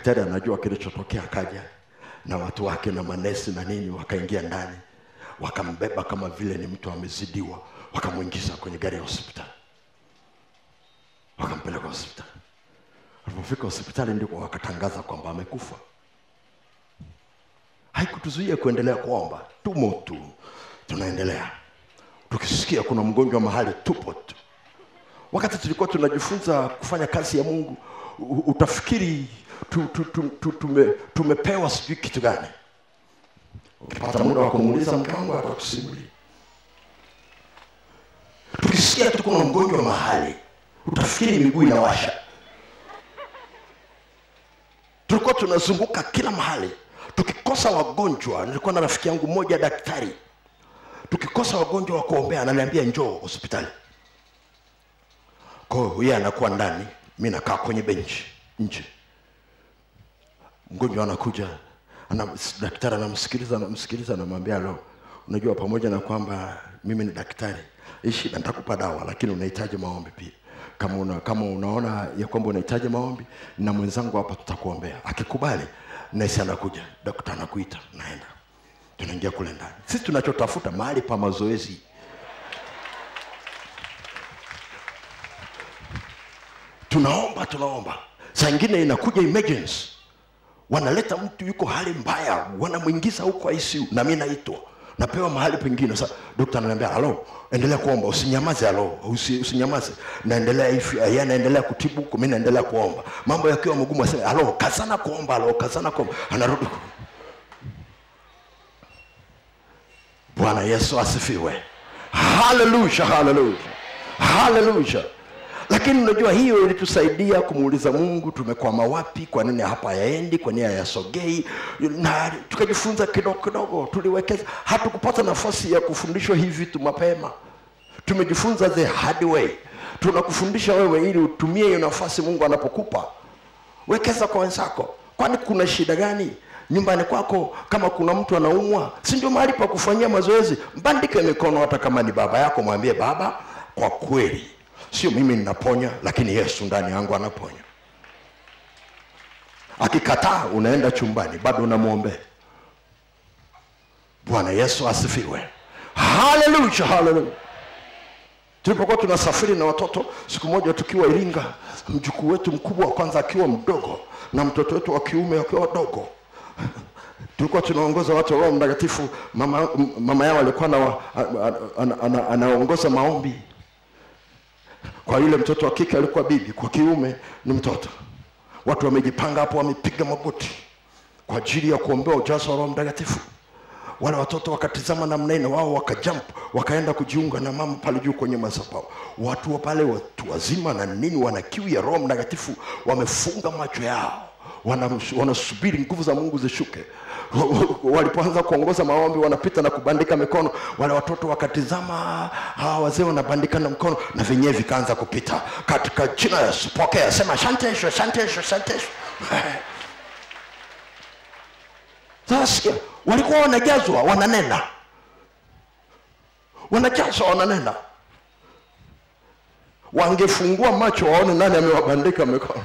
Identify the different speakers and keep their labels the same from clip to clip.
Speaker 1: daktari anajua kilichotokea akaja na watu wake na manesi na nini wakaingia ndani wakambeba kama vile ni mtu amezidiwa wakamwingiza kwenye gari ya hospitali wakampeleka hospitali alipofika hospitali ndiko wakatangaza kwamba amekufa haikutuzuia kuendelea kuomba tumo tu tunaendelea tukisikia kuna mgonjwa mahali tupo tu wakati tulikuwa tunajifunza kufanya kazi ya mungu u- utafikiri tu, tu, tu, tu, tume, tumepewa sijui kitu gani ukipata muda wa kumuuliza mke wangu atakusimulia tukisikia tu kuna mgonjwa mahali utafikiri miguu inawasha tulikuwa tunazunguka kila mahali tukikosa wagonjwa nilikuwa na rafiki yangu mmoja daktari tukikosa wagonjwa wa kuombea ananiambia njoo hospitali kwa hiyo yeye anakuwa ndani mi nakaa kwenye benchi nje mgonjwa anakuja ana, daktari anamsikiliza anamsikiliza anamwambia lo unajua pamoja na kwamba mimi ni daktari hii shida nitakupa dawa lakini unahitaji maombi pia kama una, kama unaona ya kwamba unahitaji maombi na mwenzangu hapa tutakuombea akikubali nesi anakuja dokta anakuita naenda tunaingia kule ndani sisi tunachotafuta mahali pa mazoezi tunaomba tunaomba saa ingine inakuja emergency wanaleta mtu yuko hali mbaya wanamwingiza huko ICU na mi naitwa napewa mahali pengine sasa dokta ananiambia halo endelea kuomba usinyamaze halo usi, usinyamaze naendelea hivi yeye anaendelea kutibu huko mi naendelea kuomba mambo yakiwa magumu aseme halo kazana kuomba halo kazana kuomba anarudi ku- bwana yesu asifiwe haleluya haleluya haleluya lakini unajua hiyo ilitusaidia kumuuliza mungu tumekwama wapi kwa nini hapa yaendi kwa nini hayasogei na tukajifunza kidogo kidogo tuliwekeza hatukupata nafasi ya kufundishwa hivi vitu mapema tumejifunza the hard way tunakufundisha wewe ili utumie hiyo nafasi mungu anapokupa wekeza kwa wenzako kwani kuna shida gani nyumbani kwako kama kuna mtu anaumwa si ndio mahali pa kufanyia mazoezi mbandike mikono hata kama ni baba yako mwambie baba kwa kweli sio mimi ninaponya lakini yesu ndani yangu anaponya akikataa unaenda chumbani bado unamwombea bwana yesu asifiwe haleluya haleluya tulipokuwa tunasafiri na watoto siku moja tukiwa iringa mjukuu wetu mkubwa wa kwanza akiwa mdogo na mtoto wetu wa kiume akiwa wadogo tulikuwa tunaongoza watu wa roho mtakatifu mama, m- mama yao alikuwa ana- ana- ana- ana- anaongoza maombi kwa yule mtoto wa kike alikuwa bibi kwa kiume ni mtoto watu wamejipanga hapo wamepiga magoti kwa ajili ya kuombea ujazo wa roho mtakatifu wale watoto wakatizama namna hii na wao wakajump wakaenda kujiunga na mama pale juu kwenye madhabahu watu wa pale watu wazima na nini wana kiu ya roho mtakatifu wamefunga macho yao wana- wanasubiri nguvu za mungu zishuke walipoanza kuongoza maombi wanapita na kubandika mikono wale watoto wakatizama hawa wazee wanabandika na mkono na vyenyewe vikaanza kupita katika jina la yesu pokea sema shantesho shantesho shantesho sasa sikia walikuwa wanajazwa wananena wanajazwa wananena wangefungua macho waone nani amewabandika mikono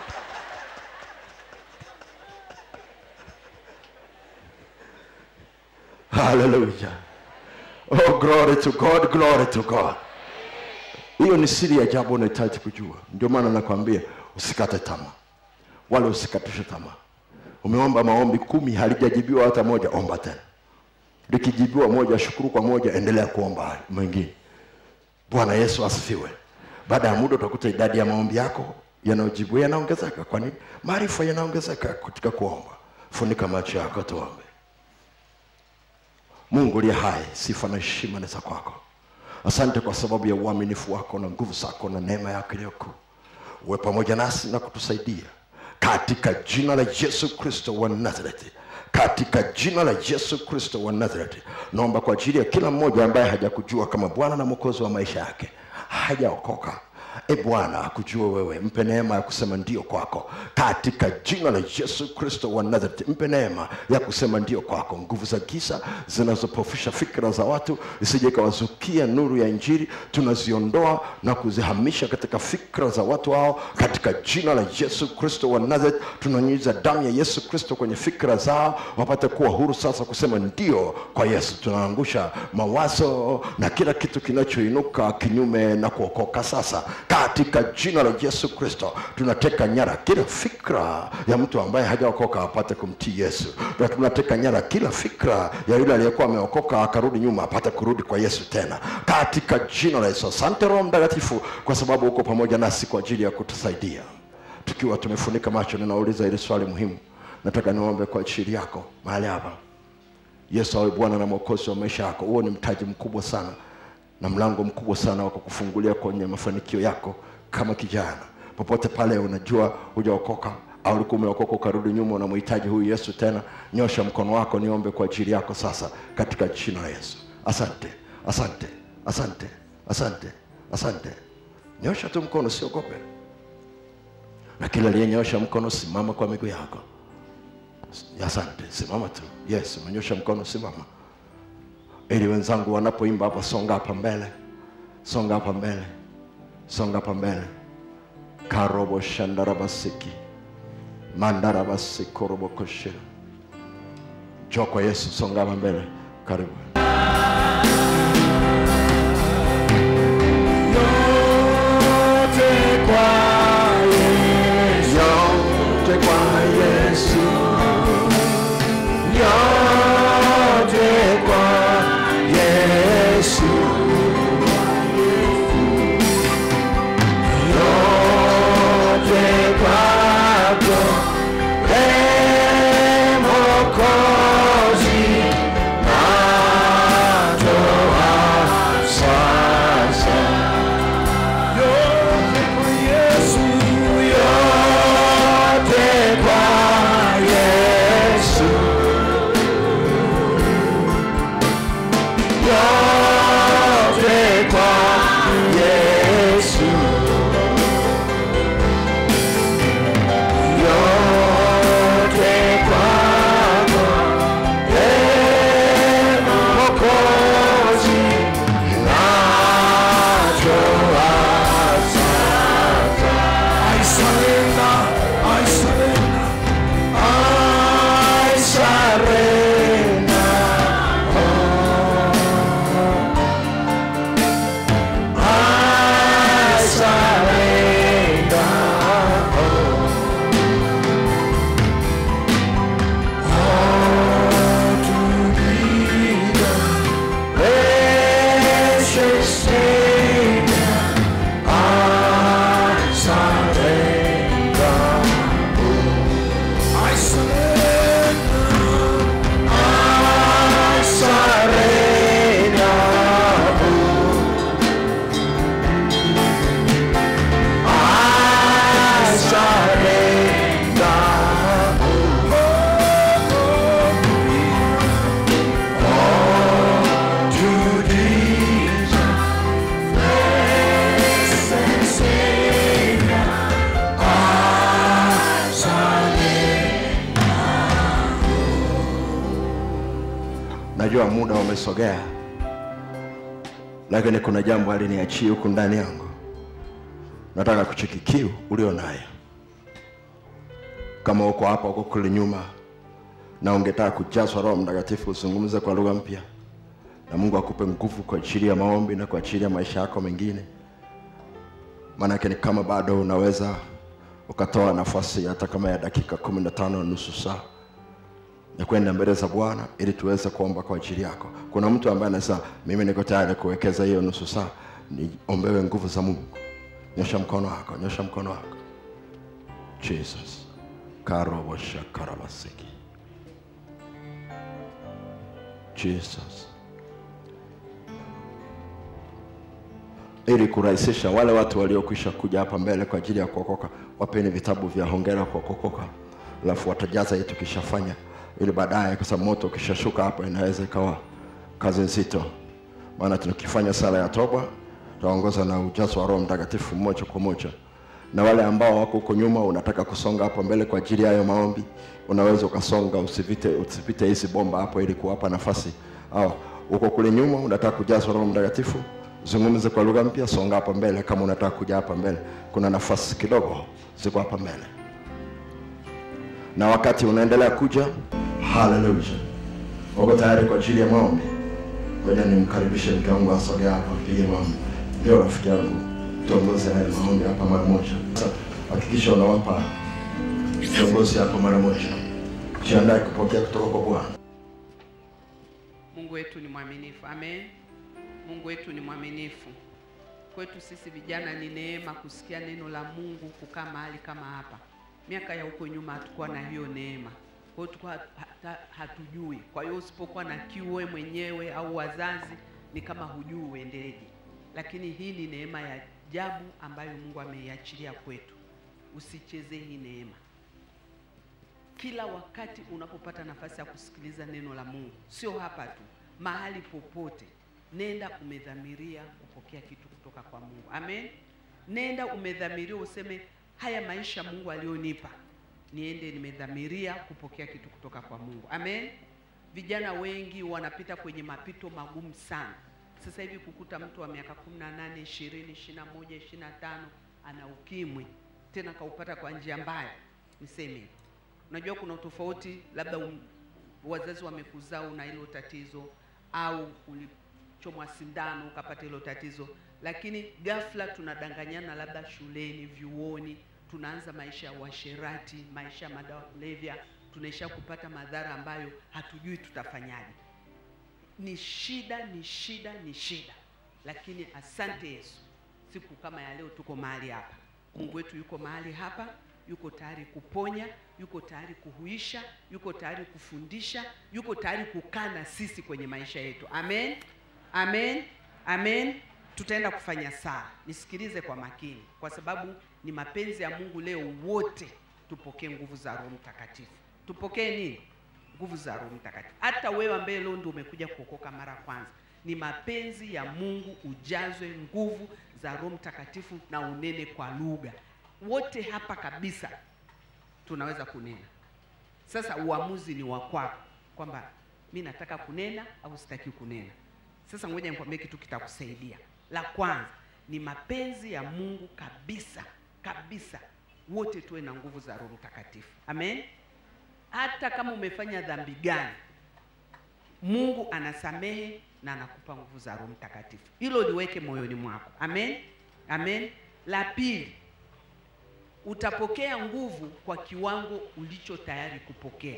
Speaker 1: haleluya oh glory to god glory to god hiyo ni siri ya jambo unahitaji kujua ndio maana nakwambia usikate tamaa wala usikatishe tamaa umeomba maombi kumi halijajibiwa hata moja omba tena likijibiwa moja shukuru kwa moja endelea kuomba hayo mengine bwana yesu asifiwe baada ya muda utakuta idadi ya maombi yako yanayojibu yanaongezeka kwani maarifa yanaongezeka katika kuomba funika macho yako tuombe mungu uliye hai sifa na heshima ni za kwako asante kwa sababu ya uaminifu wako na nguvu zako na neema yako iliyokuu uwe pamoja nasi na kutusaidia katika jina la yesu kristo wa nazareti katika jina la yesu kristo wa nazareti naomba kwa ajili ya kila mmoja ambaye hajakujua kama bwana na mwokozi wa maisha yake hajaokoka e bwana akujue wewe mpe neema ya kusema ndio kwako katika jina la yesu kristo wa nazareti mpe neema ya kusema ndio kwako nguvu za giza zinazopofisha fikra za watu isije ikawazukia nuru ya injili tunaziondoa na kuzihamisha katika fikra za watu hao katika jina la yesu kristo wa nazareth tunanyunyiza damu ya yesu kristo kwenye fikra zao wapate kuwa huru sasa kusema ndio kwa yesu tunaangusha mawazo na kila kitu kinachoinuka kinyume na kuokoka sasa katika jina la yesu kristo tunateka nyara kila fikra ya mtu ambaye hajaokoka apate kumtii yesu na tunateka nyara kila fikra ya yule aliyekuwa ameokoka akarudi nyuma apate kurudi kwa yesu tena katika jina la yesu asante roho mtakatifu kwa sababu uko pamoja nasi kwa ajili ya kutusaidia tukiwa tumefunika macho ninauliza ili swali muhimu nataka niombe kwa ajili yako mahali hapa yesu awe bwana na mwokozi wa maisha yako huo ni mtaji mkubwa sana na mlango mkubwa sana wa kukufungulia kwenye mafanikio yako kama kijana popote pale unajua hujaokoka au ulikuwa umeokoka ukarudi nyuma unamhitaji huyu yesu tena nyosha mkono wako niombe kwa ajili yako sasa katika jina la yesu asante asante asante asante asante nyosha tu mkono siogope na kila aliyenyosha mkono simama kwa miguu yako asante simama tu yes umenyosha mkono simama ili wenzangu wanapoimba hapa songa hapa mbele songa hapa mbele songa hapa mbele karobo shandarabasiki mandarabasikorobokoshe jo kwa yesu songa hapa mbele karibu yote kwa yesu yote kwa yesu yote kwako e mokozi natoa sasa yote kwa yesu yote kwa yesu yote kwa yesu yote kwako e mokozi natoa sasa I surrender, I surrender, I surrender. I surrender. All to thee, the precious Savior. I surrender. I surrender. I surrender. I surrender. All to thee, blessed Savior. I surrender. Najua muda umesogea, lakini kuna jambo aliniachia huku ndani yangu nataka kucheki kiu ulio nayo kama uko hapa uko kule nyuma na ungetaka kujazwa roho mtakatifu uzungumze kwa lugha mpya na mungu akupe nguvu kwa ajili ya maombi na kwa ajili ya maisha yako mengine maanake ni kama bado unaweza ukatoa nafasi hata kama ya dakika kumi na tano nusu saa ya kwenda mbele za bwana ili tuweze kuomba kwa ajili yako kuna mtu ambaye anasema mimi niko tayari kuwekeza hiyo nusu saa niombewe nguvu za mungu nyosha mkono wako nyosha mkono wako jesus karoboshakarabasiki jesus ili kurahisisha wale watu waliokwisha kuja hapa mbele kwa ajili ya kuokoka wapeni vitabu vya hongera kwa kuokoka alafu watajaza hii tukishafanya ili baadaye kwa sababu moto ukishashuka hapa inaweza ikawa kazi nzito maana tukifanya sala ya toba utaongozwa na ujazo wa Roho Mtakatifu moja kwa moja. Na wale ambao wako huko nyuma, unataka kusonga hapo mbele kwa ajili ya hayo maombi, unaweza ukasonga, usipite usipite hizi bomba hapo, ili kuwapa nafasi au uko kule nyuma, unataka kujazwa Roho Mtakatifu, zungumze kwa lugha mpya, songa hapa mbele. Kama unataka kuja hapa mbele, kuna nafasi kidogo ziko hapa mbele na wakati unaendelea kuja, haleluya, uko tayari kwa ajili ya maombi? Ngoja nimkaribishe mke wangu asogea hapa, pige maombi. Ndio rafiki yangu, tuongoze haya maombi hapa mara moja. Sasa hakikisha unawapa viongozi hapa mara moja, jiandae kupokea kutoka kwa Bwana.
Speaker 2: Mungu wetu ni mwaminifu. Amen. Mungu wetu ni mwaminifu. Kwetu sisi vijana ni neema kusikia neno la Mungu, kukaa mahali kama hapa. Miaka ya huko nyuma hatukuwa na hiyo neema, kwa hiyo tulikuwa hata hatujui. Kwa hiyo usipokuwa na kiu wewe mwenyewe au wazazi, ni kama hujui uendeje. Lakini hii ni neema ya ajabu ambayo Mungu ameiachilia kwetu. Usichezee hii neema kila wakati unapopata nafasi ya kusikiliza neno la Mungu, sio hapa tu, mahali popote, nenda umedhamiria kupokea kitu kutoka kwa Mungu. Amen. Nenda umedhamiria useme, haya maisha Mungu alionipa, niende nimedhamiria kupokea kitu kutoka kwa Mungu. Amen. Vijana wengi wanapita kwenye mapito magumu sana. Sasa hivi kukuta mtu wa miaka 18, 20, 21, 25 ana ukimwi, tena kaupata kwa njia mbaya, niseme hivyo. Unajua kuna tofauti, labda um, wazazi wamekuzaa una hilo tatizo, au ulichomwa sindano ukapata hilo tatizo, lakini ghafla tunadanganyana, labda shuleni, vyuoni, tunaanza maisha ya uasherati, maisha ya madawa ya kulevya, tunaisha kupata madhara ambayo hatujui tutafanyaje. Ni shida, ni shida, ni shida, lakini asante Yesu, siku kama ya leo tuko mahali hapa. Mungu wetu yuko mahali hapa yuko tayari kuponya, yuko tayari kuhuisha, yuko tayari kufundisha, yuko tayari kukaa na sisi kwenye maisha yetu. Amen, amen, amen. Tutaenda kufanya sala. Nisikilize kwa makini, kwa sababu ni mapenzi ya Mungu leo wote tupokee nguvu za Roho Mtakatifu. Tupokee nini? Nguvu za Roho Mtakatifu. Hata wewe ambaye leo ndio umekuja kuokoka mara ya kwanza, ni mapenzi ya Mungu ujazwe nguvu za Roho Mtakatifu na unene kwa lugha wote hapa kabisa tunaweza kunena. Sasa uamuzi ni wa kwako, kwamba mi nataka kunena au sitaki kunena. Sasa ngoja nikwambie kitu kitakusaidia. La kwanza ni mapenzi ya Mungu kabisa kabisa, wote tuwe na nguvu za Roho Mtakatifu. Amen. Hata kama umefanya dhambi gani, Mungu anasamehe na anakupa nguvu za Roho Mtakatifu. Hilo liweke moyoni mwako. Amen, amen. La pili utapokea nguvu kwa kiwango ulicho tayari kupokea.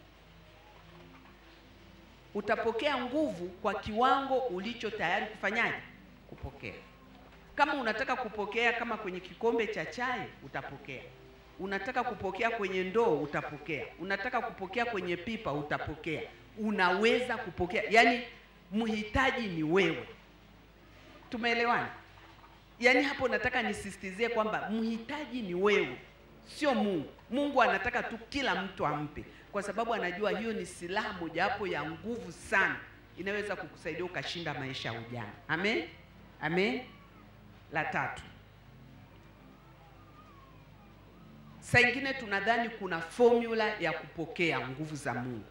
Speaker 2: Utapokea nguvu kwa kiwango ulicho tayari kufanyaje? Kupokea. Kama unataka kupokea kama kwenye kikombe cha chai, utapokea. Unataka kupokea kwenye ndoo, utapokea. Unataka kupokea kwenye pipa, utapokea. Unaweza kupokea, yaani mhitaji ni wewe. Tumeelewana? Yaani hapo nataka nisisitizie kwamba mhitaji ni wewe, sio Mungu. Mungu anataka tu kila mtu ampe, kwa sababu anajua hiyo ni silaha mojawapo ya nguvu sana inaweza kukusaidia ukashinda maisha ya ujana. Amen, amen. La tatu, saa ingine tunadhani kuna formula ya kupokea nguvu za Mungu.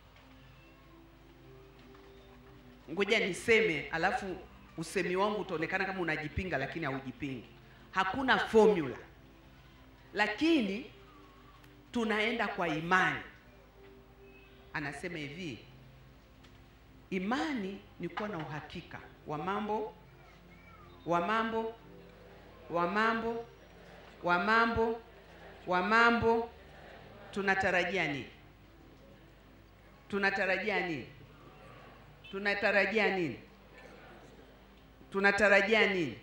Speaker 2: Ngoja niseme alafu usemi wangu utaonekana kama unajipinga, lakini haujipingi. Hakuna formula, lakini tunaenda kwa imani. Anasema hivi, imani ni kuwa na uhakika wa mambo wa mambo wa mambo wa mambo wa mambo. Tunatarajia nini? Tunatarajia nini? Tunatarajia nini? Tunatarajia nini?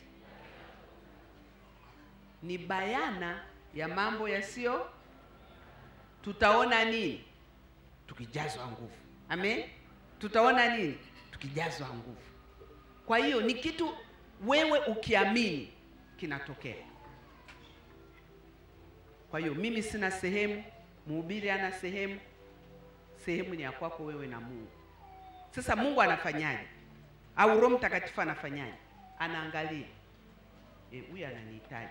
Speaker 2: Ni bayana ya mambo yasiyo. Tutaona nini? Tukijazwa nguvu. Amen. Tutaona nini? Tukijazwa nguvu. Kwa hiyo ni kitu wewe ukiamini kinatokea. Kwa hiyo mimi sina sehemu, mhubiri ana sehemu, sehemu ni ya kwako wewe na Mungu. Sasa Mungu anafanyaje? Au Roho Mtakatifu anafanyaje? anaangalia Eh, huyu ananihitaji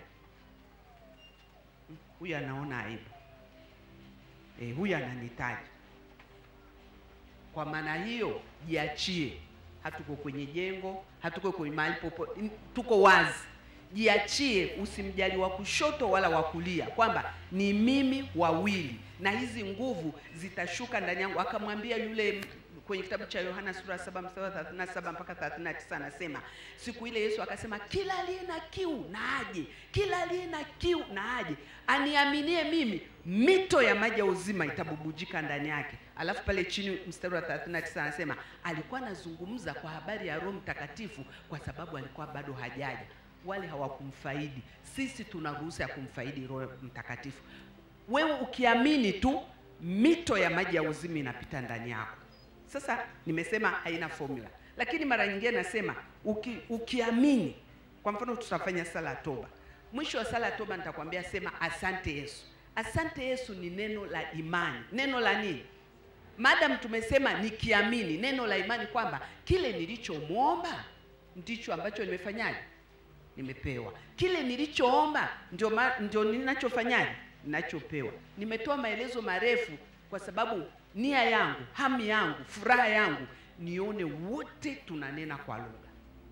Speaker 2: Mm, huyu anaona aibu Eh, huyu ananihitaji kwa maana hiyo jiachie hatuko kwenye jengo hatuko kwenye mahali popote n- tuko wazi jiachie usimjali wa kushoto wala wa kulia kwamba ni mimi wawili na hizi nguvu zitashuka ndani yangu akamwambia yule m- kwenye kitabu cha yohana sura 7 mstari wa 37 mpaka 39 anasema siku ile yesu akasema kila aliye na kiu na aje kila aliye na kiu na aje aniaminie mimi mito ya maji ya uzima itabubujika ndani yake alafu pale chini mstari wa 39 anasema alikuwa anazungumza kwa habari ya roho mtakatifu kwa sababu alikuwa bado hajaja wale hawakumfaidi sisi tuna ruhusa ya kumfaidi roho mtakatifu wewe ukiamini tu mito ya maji ya uzima inapita ndani yako sasa nimesema haina formula lakini mara nyingine nasema uki, ukiamini kwa mfano tutafanya sala ya toba mwisho wa sala ya toba nitakwambia sema asante yesu asante yesu ni neno la imani neno la nini madam tumesema nikiamini neno la imani kwamba kile nilichomwomba ndicho ambacho nimefanyaje nimepewa kile nilichoomba ndio, ma, ndio ninachofanyaje ninachopewa nimetoa maelezo marefu kwa sababu nia yangu hamu yangu furaha yangu nione wote tunanena kwa lugha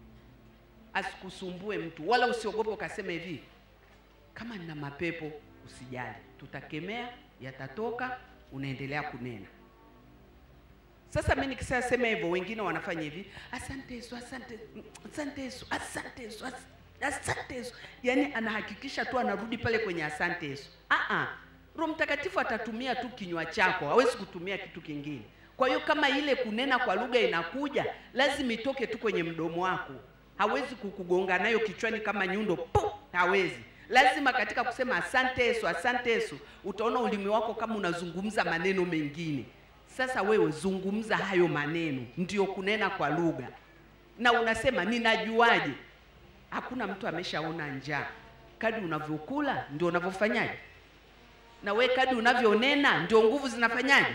Speaker 2: asikusumbue mtu wala usiogope ukasema hivi kama nina mapepo usijali tutakemea yatatoka unaendelea kunena sasa mi nikisasema hivyo wengine wanafanya hivi asante yesu asante asante yesu asante yesu as- asante yesu yaani anahakikisha tu anarudi pale kwenye asante yesu Aa, roho mtakatifu atatumia tu kinywa chako hawezi kutumia kitu kingine kwa hiyo kama ile kunena kwa lugha inakuja lazima itoke tu kwenye mdomo wako hawezi kukugonga nayo kichwani kama nyundo pu hawezi lazima katika kusema asante yesu asante yesu utaona ulimi wako kama unazungumza maneno mengine sasa wewe zungumza hayo maneno ndio kunena kwa lugha na unasema ninajuaje hakuna mtu ameshaona njaa kadi unavyokula ndio unavyofanyaje na we kadi unavyonena ndio nguvu zinafanyaje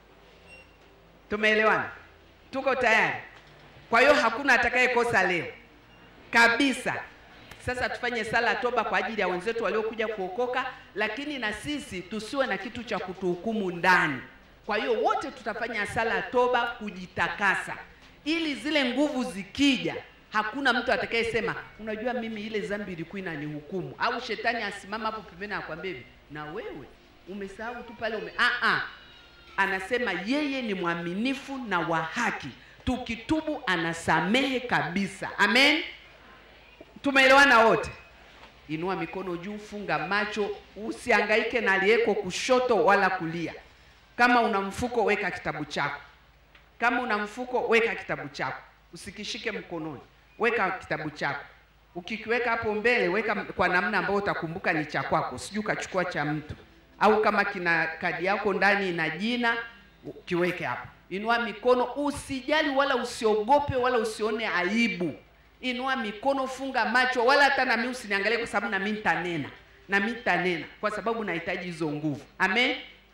Speaker 2: tumeelewana tuko tayari kwa hiyo hakuna atakayekosa leo kabisa sasa tufanye sala ya toba kwa ajili ya wenzetu waliokuja kuokoka lakini na sisi tusiwe na kitu cha kutuhukumu ndani kwa hiyo wote tutafanya sala ya toba kujitakasa ili zile nguvu zikija hakuna mtu atakayesema unajua mimi ile dhambi ilikuwa inanihukumu au shetani asimama hapo pembeni akwambia hivi na wewe umesahau tu pale ume ah ah anasema yeye ni mwaminifu na wa haki tukitubu anasamehe kabisa amen tumeelewana wote inua mikono juu funga macho usiangaike na aliyeko kushoto wala kulia kama una mfuko weka kitabu chako kama una mfuko weka kitabu chako usikishike mkononi weka kitabu chako ukikiweka hapo mbele weka kwa namna ambayo utakumbuka ni cha kwako sijui ukachukua cha mtu au kama kina kadi yako ndani ina jina kiweke hapo inua mikono usijali wala usiogope wala usione aibu inua mikono funga macho wala hata nami usiniangalie kwa sababu nami nitanena nami nitanena kwa sababu nahitaji hizo nguvu amen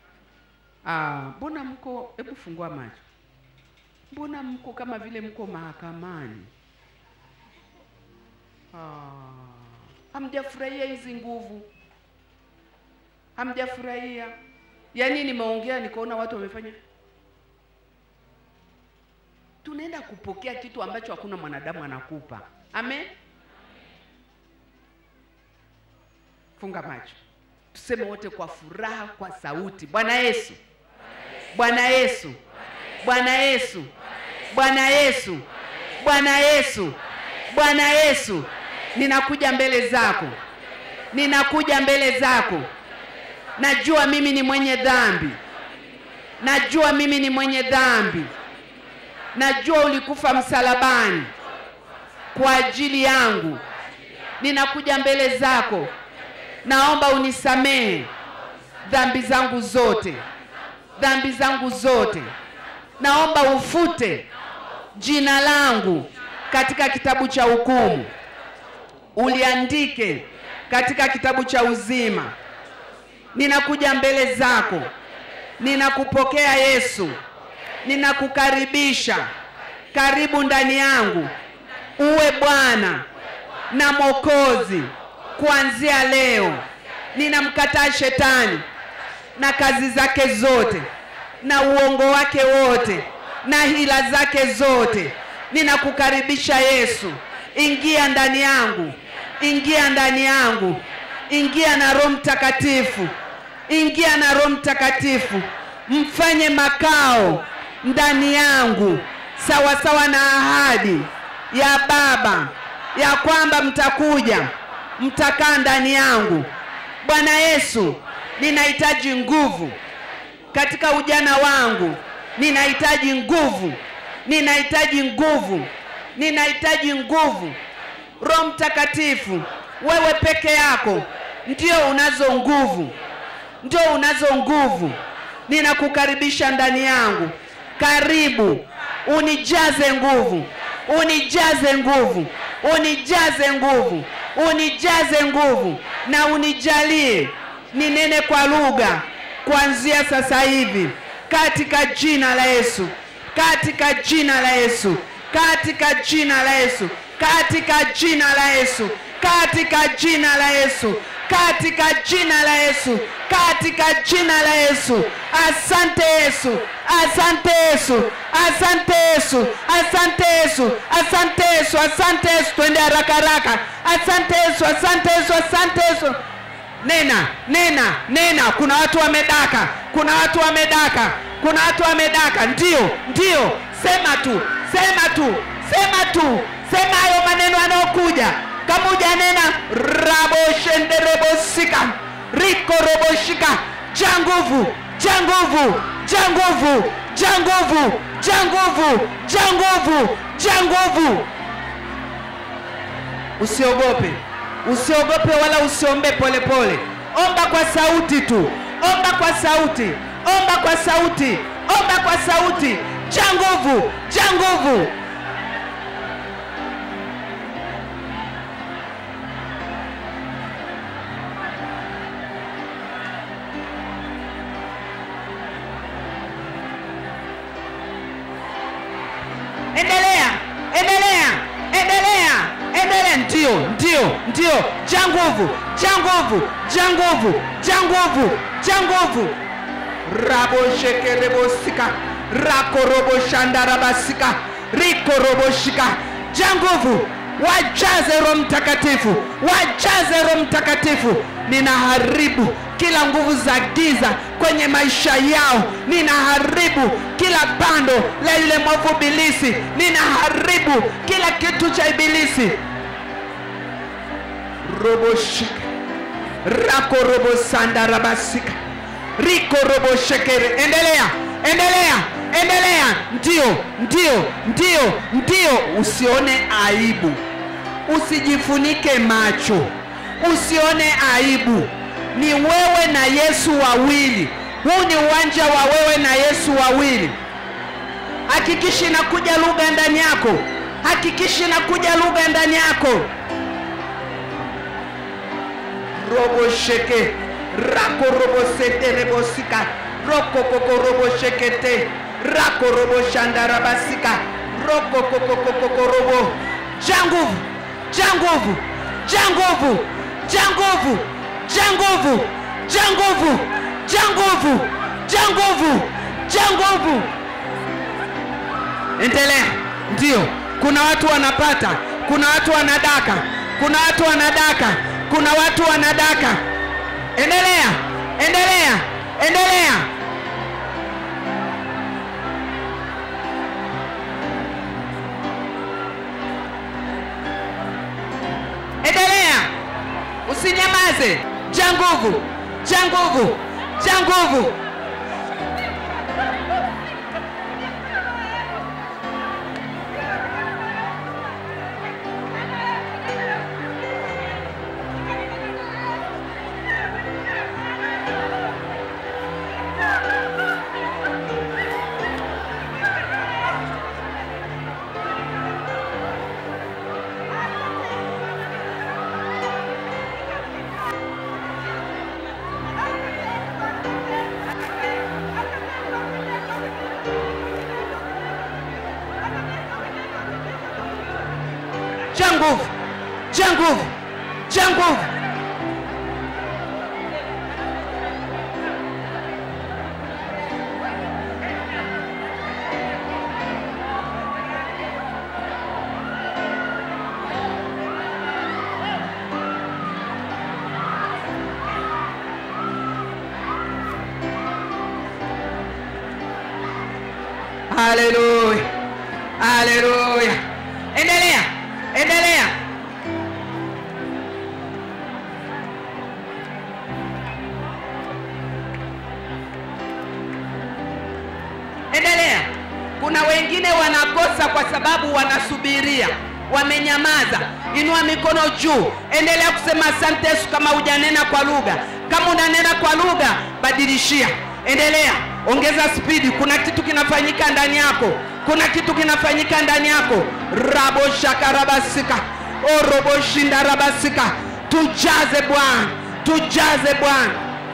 Speaker 2: Ah, mbona mko hebu fungua macho mbona mko kama vile mko mahakamani ah, hamjafurahia hizi nguvu hamjafurahia yaani nimeongea nikaona watu wamefanya tunaenda kupokea kitu ambacho hakuna mwanadamu anakupa amen funga macho tuseme wote kwa furaha kwa sauti bwana yesu bwana yesu bwana yesu bwana yesu bwana yesu bwana yesu ninakuja mbele zako ninakuja mbele zako najua mimi ni mwenye dhambi najua mimi ni mwenye dhambi najua ulikufa msalabani kwa ajili yangu ninakuja mbele zako naomba unisamehe dhambi zangu zote dhambi zangu zote naomba ufute jina langu katika kitabu cha hukumu uliandike katika kitabu cha uzima ninakuja mbele zako ninakupokea yesu ninakukaribisha karibu ndani yangu uwe Bwana na Mwokozi kuanzia leo. Ninamkataa shetani na kazi zake zote na uongo wake wote na hila zake zote. Ninakukaribisha Yesu, ingia ndani yangu, ingia ndani yangu, ingia na Roho Mtakatifu, ingia na Roho Mtakatifu, mfanye makao ndani yangu sawa sawa na ahadi ya Baba ya kwamba mtakuja mtakaa ndani yangu. Bwana Yesu, ninahitaji nguvu katika ujana wangu, ninahitaji nguvu, ninahitaji nguvu, ninahitaji nguvu. Roho Mtakatifu, wewe peke yako ndio unazo nguvu, ndio unazo nguvu. Ninakukaribisha ndani yangu, karibu unijaze nguvu, unijaze nguvu, unijaze nguvu, unijaze nguvu, na unijalie ninene kwa lugha kuanzia sasa hivi, katika jina la Yesu, katika jina la Yesu, katika jina la Yesu, katika jina la Yesu, katika jina la Yesu, katika jina la Yesu, katika jina la Yesu. Asante Yesu, asante Yesu, asante Yesu, asante Yesu, asante Yesu, asante Yesu. Twende haraka haraka. Asante Yesu, asante Yesu, asante Yesu. Nena, nena, nena. Kuna watu wamedaka, kuna watu wamedaka, kuna watu wamedaka. Ndio, ndio, sema tu, sema tu, sema tu, sema hayo maneno yanayokuja. Kama hujanena raboshenderebosika rikoroboshika, ja nguvu, ja nguvu, ja nguvu, ja nguvu, ja nguvu, ja nguvu, ja nguvu. Usiogope, usiogope wala usiombe polepole. Omba kwa sauti tu, omba kwa sauti, omba kwa sauti, omba kwa sauti. Ja nguvu, ja nguvu. Endelea, endelea, endelea, endelea. Ndio, ndio, ndio. Ja nguvu, ja nguvu, ja nguvu, ja nguvu, ja nguvu. raboshekerebosika rakoroboshandarabasika rikoroboshika. Ja nguvu, wajaze Roho Mtakatifu, wajaze Roho Mtakatifu. Ninaharibu kila nguvu za giza kwenye maisha yao, ninaharibu kila bando la yule mwovu ibilisi, ninaharibu kila kitu cha ibilisi. roboshika rako robosanda rabasika riko roboshekere. Endelea, endelea, endelea. Ndio, ndio, ndio, ndio. Usione aibu, usijifunike macho, usione aibu. Ni wewe na Yesu wawili. Huu ni uwanja wa wewe na Yesu wawili. Hakikishi inakuja lugha ndani yako, hakikishi inakuja lugha ndani yako. robo sheke rako robo sete rebo sika roko koko robo shekete rako robo shandarabasika roko koko koko koko robo janguvu janguvu janguvu janguvu janguvu janguvu janguvu janguvu janguvu endelea ndio kuna watu wanapata kuna watu wanadaka kuna watu wanadaka kuna watu wanadaka endelea endelea endelea endelea usinyamaze ja nguvu ja nguvu ja nguvu nguvu tia nguvu tia nguvu haleluya haleluya endelea endelea endelea kuna wengine wanakosa kwa sababu wanasubiria wamenyamaza inua mikono juu endelea kusema asante yesu kama hujanena kwa lugha kama unanena kwa lugha badilishia endelea ongeza spidi kuna kitu kinafanyika ndani yako kuna kitu kinafanyika ndani yako raboshakarabasika oroboshindarabasika tujaze bwana tujaze bwana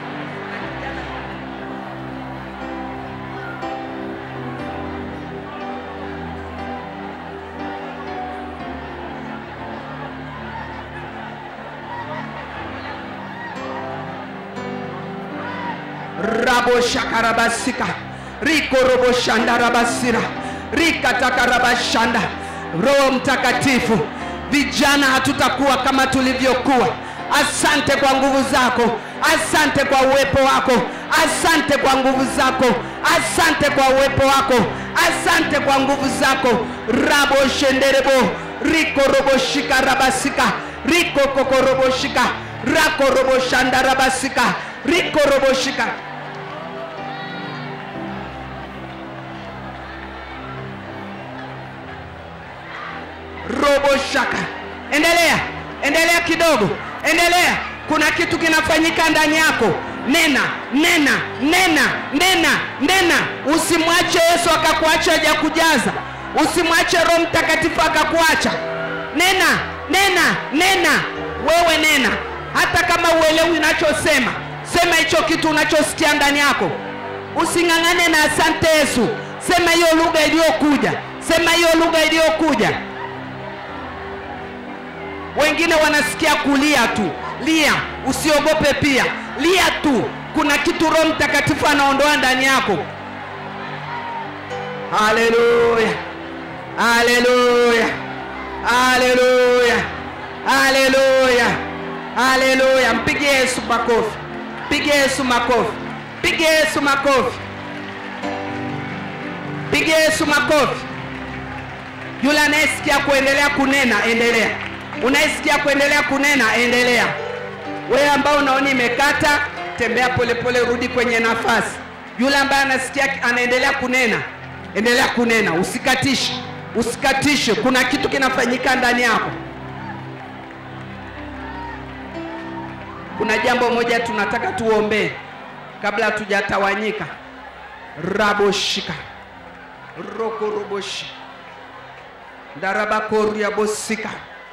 Speaker 2: raboshakarabasika rikoroboshandarabasira rikatakarabashanda roho mtakatifu vijana hatutakuwa kama tulivyokuwa asante kwa nguvu zako asante kwa uwepo wako asante kwa nguvu zako asante kwa uwepo wako asante kwa nguvu zako raboshenderebo rikoroboshika rabasika rikokokoroboshika rakoroboshandarabasika rikoroboshika robo shaka endelea endelea kidogo endelea kuna kitu kinafanyika ndani yako nena nena nena nena nena usimwache yesu akakuacha hajakujaza usimwache roho mtakatifu akakuacha nena nena nena wewe nena hata kama uelewi unachosema sema hicho kitu unachosikia ndani yako using'ang'ane na asante yesu sema hiyo lugha iliyokuja sema hiyo lugha iliyokuja wengine wanasikia kulia tu lia usiogope pia lia tu kuna kitu roho mtakatifu anaondoa ndani yako haleluya haleluya haleluya haleluya haleluya mpige yesu makofi pige yesu makofi pige yesu makofi pige yesu makofi yule anayesikia kuendelea kunena endelea unayesikia kuendelea kunena endelea wewe ambao unaona imekata tembea polepole rudi kwenye nafasi yule ambaye anasikia anaendelea kunena endelea kunena usikatishe usikatishe kuna kitu kinafanyika ndani yako kuna jambo moja tunataka tuombee kabla hatujatawanyika raboshika rokoroboshi ndarabakoriabosika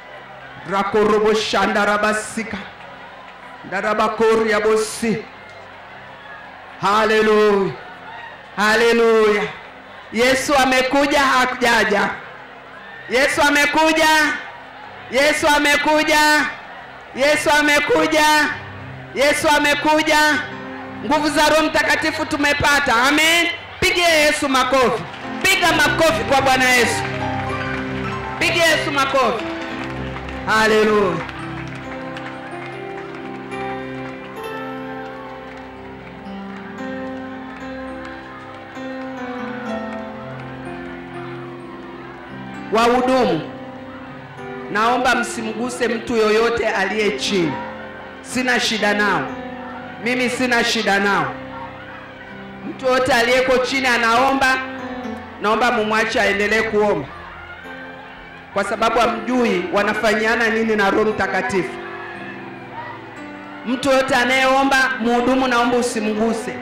Speaker 2: rakoroboshandarabasika ndarabakoriabosi haleluya haleluya yesu amekuja hajaja yesu amekuja yesu amekuja yesu amekuja yesu amekuja nguvu za roho mtakatifu tumepata amen pigie yesu makofi piga makofi kwa bwana yesu pigie yesu makofi haleluya wahudumu naomba msimguse mtu yoyote aliye chini sina shida nao mimi sina shida nao mtu yoyote aliyeko chini anaomba naomba mumwache aendelee kuomba kwa sababu hamjui wanafanyiana nini na roho mtakatifu mtu yoyote anayeomba muhudumu naomba usimguse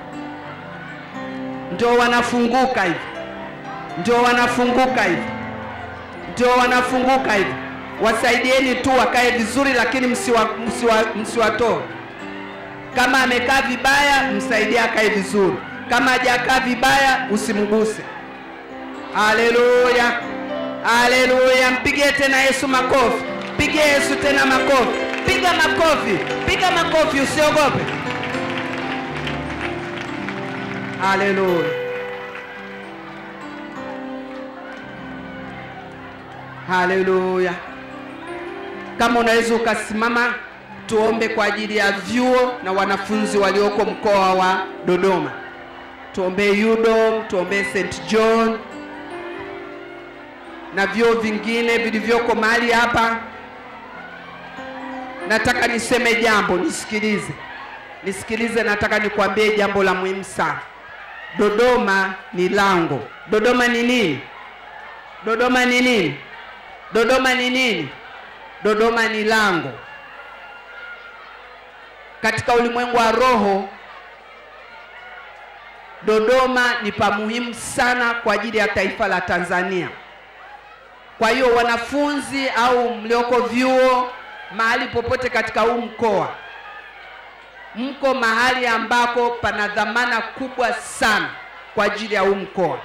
Speaker 2: ndio wanafunguka hivi ndio wanafunguka hivi ndio wanafunguka hivi wasaidieni tu wakae vizuri lakini msiwatoe msiwa, msiwa kama amekaa vibaya msaidie akae vizuri kama hajakaa vibaya usimguse haleluya haleluya mpigie tena yesu makofi pigie yesu tena makofi piga makofi piga makofi usiogope haleluya haleluya kama unaweza ukasimama tuombe kwa ajili ya vyuo na wanafunzi walioko mkoa wa dodoma tuombee udom tuombee st john na vyuo vingine vilivyoko mahali hapa nataka niseme jambo nisikilize nisikilize nataka nikwambie jambo la muhimu sana dodoma ni lango dodoma ni nini dodoma ni nini dodoma ni nini dodoma ni lango katika ulimwengu wa roho dodoma ni pa muhimu sana kwa ajili ya taifa la tanzania kwa hiyo wanafunzi au mlioko vyuo mahali popote katika huu mkoa mko mahali ambako pana dhamana kubwa sana kwa ajili ya huu mkoa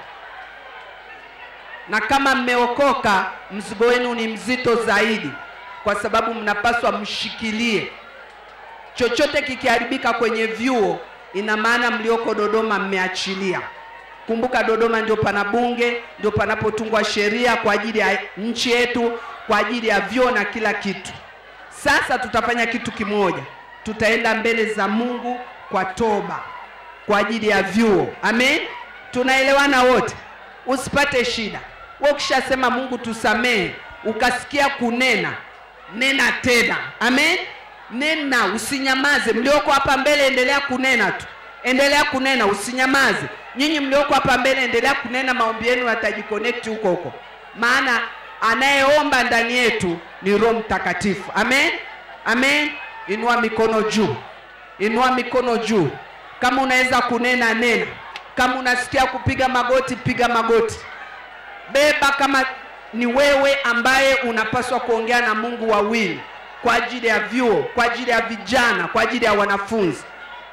Speaker 2: na kama mmeokoka mzigo wenu ni mzito zaidi kwa sababu mnapaswa mshikilie chochote kikiharibika kwenye vyuo ina maana mlioko dodoma mmeachilia kumbuka dodoma ndio pana bunge ndio panapotungwa sheria kwa ajili ya nchi yetu kwa ajili ya vyuo na kila kitu sasa tutafanya kitu kimoja tutaenda mbele za mungu kwa toba kwa ajili ya vyuo amen tunaelewana wote usipate shida we ukishasema mungu tusamehe ukasikia kunena nena tena amen nena usinyamaze mlioko hapa mbele endelea kunena tu endelea kunena usinyamaze nyinyi mlioko hapa mbele endelea kunena maombi yenu yatajikonekti huko huko maana anayeomba ndani yetu ni roho mtakatifu amen amen inua mikono juu inua mikono juu kama unaweza kunena nena kama unasikia kupiga magoti piga magoti beba kama ni wewe ambaye unapaswa kuongea na mungu wawili kwa ajili ya vyuo kwa ajili ya vijana kwa ajili ya wanafunzi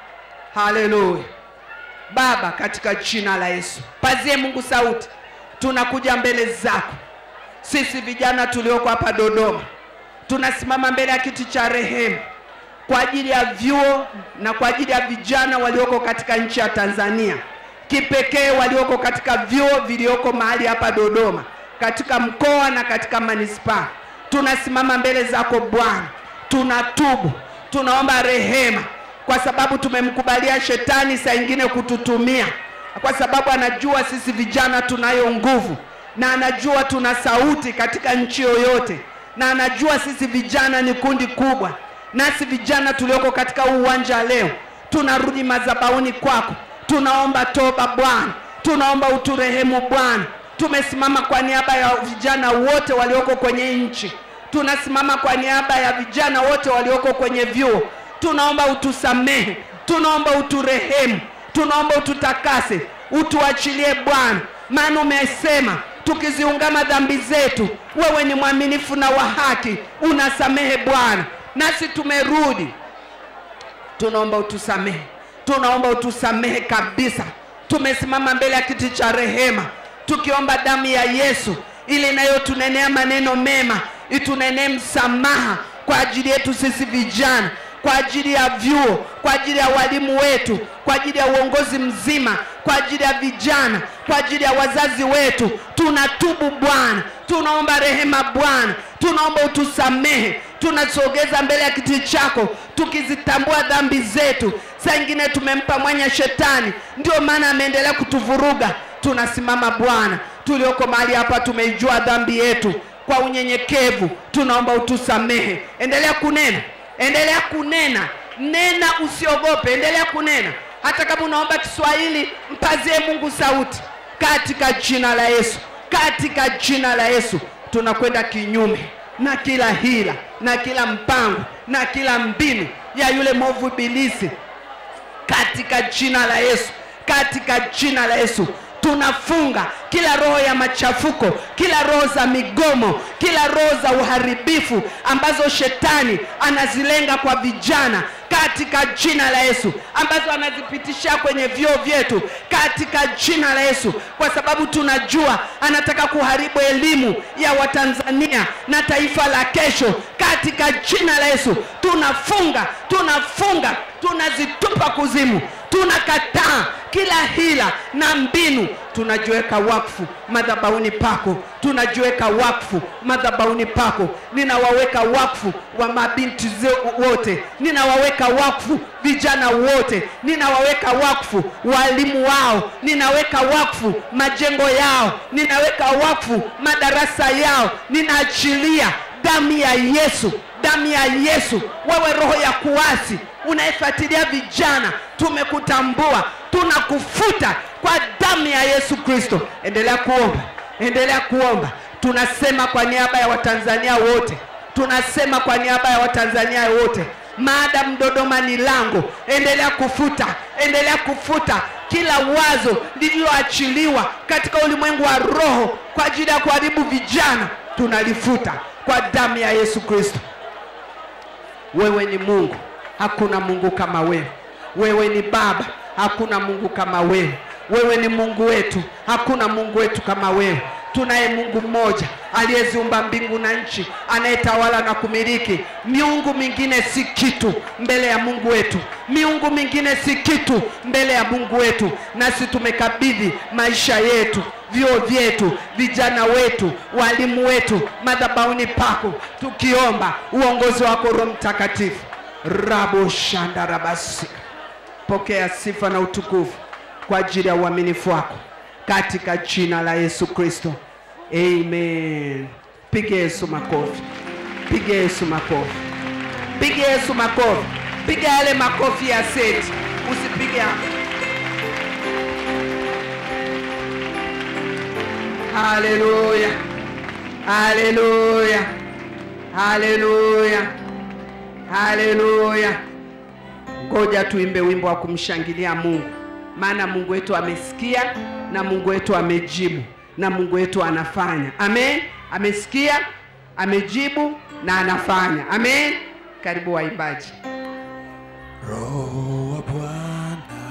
Speaker 2: haleluya baba katika jina la yesu pazie mungu sauti tunakuja mbele zako sisi vijana tulioko hapa dodoma tunasimama mbele ya kiti cha rehema kwa ajili ya vyuo na kwa ajili ya vijana walioko katika nchi ya tanzania kipekee walioko katika vyuo vilioko mahali hapa dodoma katika mkoa na katika manispaa tunasimama mbele zako bwana tunatubu tunaomba rehema kwa sababu tumemkubalia shetani saa ingine kututumia kwa sababu anajua sisi vijana tunayo nguvu na anajua tuna sauti katika nchi yoyote na anajua sisi vijana ni kundi kubwa nasi vijana tulioko katika huu uwanja leo tunarudi madhabauni kwako tunaomba toba bwana tunaomba uturehemu bwana tumesimama kwa niaba ya vijana wote walioko kwenye nchi tunasimama kwa niaba ya vijana wote walioko kwenye vyuo tunaomba utusamehe tunaomba uturehemu tunaomba ututakase utuachilie bwana maana umesema tukiziungama dhambi zetu wewe ni mwaminifu na wa haki unasamehe bwana nasi tumerudi tunaomba utusamehe tunaomba utusamehe kabisa tumesimama mbele ya kiti cha rehema tukiomba damu ya yesu ili inayotunenea maneno mema itunenee msamaha kwa ajili yetu sisi vijana kwa ajili ya vyuo kwa ajili ya walimu wetu kwa ajili ya uongozi mzima kwa ajili ya vijana kwa ajili ya wazazi wetu tunatubu bwana tunaomba rehema bwana tunaomba utusamehe tunasogeza mbele ya kiti chako tukizitambua dhambi zetu saa ingine tumempa mwanya shetani ndio maana ameendelea kutuvuruga tunasimama bwana tulioko mahali hapa tumeijua dhambi yetu kwa unyenyekevu tunaomba utusamehe endelea kunena endelea kunena nena usiogope endelea kunena hata kama unaomba kiswahili mpazie mungu sauti katika jina la yesu katika jina la yesu tunakwenda kinyume na kila hila na kila mpango na kila mbinu ya yule mwovu ibilisi katika jina la yesu katika jina la yesu tunafunga kila roho ya machafuko kila roho za migomo kila roho za uharibifu ambazo shetani anazilenga kwa vijana katika jina la Yesu, ambazo anazipitishia kwenye vyoo vyetu katika jina la Yesu, kwa sababu tunajua anataka kuharibu elimu ya Watanzania na taifa la kesho. Katika jina la Yesu tunafunga, tunafunga, tunazitupa kuzimu, tunakataa kila hila na mbinu, tunajiweka wakfu madhabahuni pako, tunajiweka wakfu madhabahuni pako. Ninawaweka wakfu wa mabinti ze- wote, ninawaweka wakfu vijana wote, ninawaweka wakfu walimu wao, ninaweka wakfu majengo yao, ninaweka wakfu madarasa yao, ninaachilia damu ya Yesu, damu ya Yesu. Wewe roho ya kuasi unayefuatilia vijana, tumekutambua, tunakufuta kwa damu ya Yesu Kristo. Endelea kuomba, endelea kuomba. Tunasema kwa niaba ya Watanzania wote, tunasema kwa niaba ya Watanzania wote, maadamu Dodoma ni lango, endelea kufuta, endelea kufuta kila wazo lililoachiliwa katika ulimwengu wa roho kwa ajili ya kuharibu vijana, tunalifuta kwa damu ya Yesu Kristo. Wewe ni Mungu, hakuna Mungu kama wewe. Wewe ni Baba, hakuna Mungu kama wewe. Wewe ni Mungu wetu, hakuna Mungu wetu kama wewe. Tunaye Mungu mmoja aliyeziumba mbingu na nchi, anayetawala na kumiliki. Miungu mingine si kitu mbele ya Mungu wetu, miungu mingine si kitu mbele ya Mungu wetu. Nasi tumekabidhi maisha yetu, vyuo vyetu, vijana wetu, walimu wetu madhabahuni pako, tukiomba uongozi wako Roho Mtakatifu. rabo shanda rabasika pokea sifa na utukufu kwa ajili ya uaminifu wako katika jina la Yesu Kristo, amen. Pige Yesu makofi, pige Yesu makofi, pige Yesu makofi, piga yale makofi ya seti, usipige Haleluya, haleluya, haleluya, haleluya. Ngoja tuimbe wimbo wa kumshangilia Mungu, maana Mungu wetu amesikia na Mungu wetu amejibu na Mungu wetu anafanya. Amen. Amesikia, amejibu na anafanya. Amen. Karibu waimbaji.
Speaker 3: Roho wa Bwana,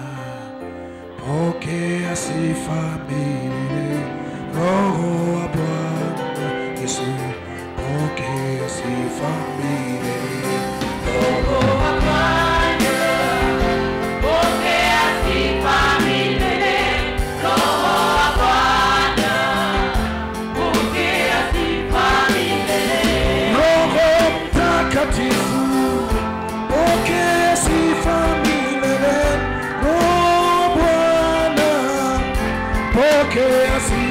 Speaker 3: pokea sifa milele. Roho wa Bwana Yesu, pokea sifa milele. Roho Mtakatifu, pokea sifa milele. Roho wa Bwana, pokea sifa